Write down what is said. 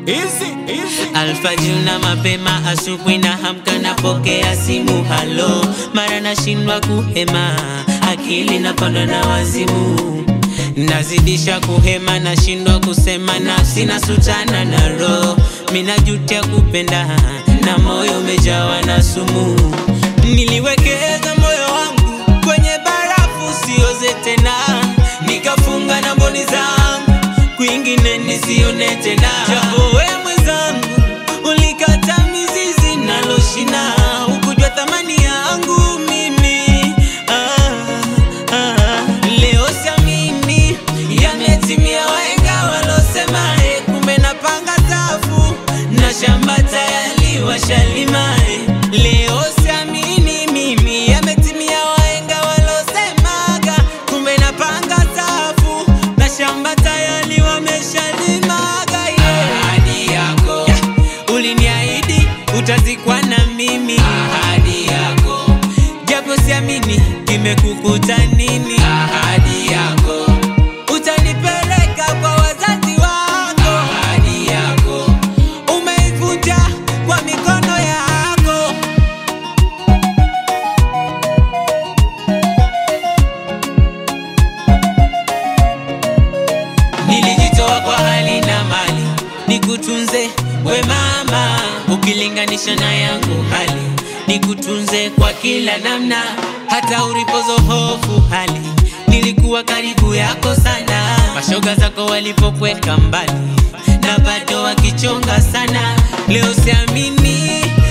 Easy, easy. Alfajiri na mapema, asubuhi na hamka, napokea simu halo, mara nashindwa kuhema, akili napanda na wazimu, nazidisha kuhema, nashindwa kusema, nafsi nasutana na roho, minajutia kupenda na moyo umejawa na sumu. Niliwekeza moyo wangu kwenye barafu, sioze tena, nikafunga na mboni zangu kwingine nisione tena. Japo we mwenzangu ulikata mizizi naloshina, ukujua thamani yangu mimi ah, ah. Leo siamini yametimia, wahenga walosema eh, kumbe napanga safu na shamba tayari washalima eh. Leo siamini mimi yametimia, wahenga walosemaga kumbe napanga safu na shamba tayari wameshalimaga yeah. Ahadi yako yeah. Uliniahidi utazikwa na mimi, ahadi yako japo siamini kimekukuta nini, ahadi yako utanipeleka kwa wazazi wako, ahadi yako umeivunja kwa mikono yako. Nilijitoa kwa hali na mali nikutunze we mama, ukilinganisha na yangu hali nikutunze kwa kila namna, hata ulipozo hofu hali nilikuwa karibu yako sana, mashoga zako walipokweka mbali na bado wakichonga sana. Leo siamini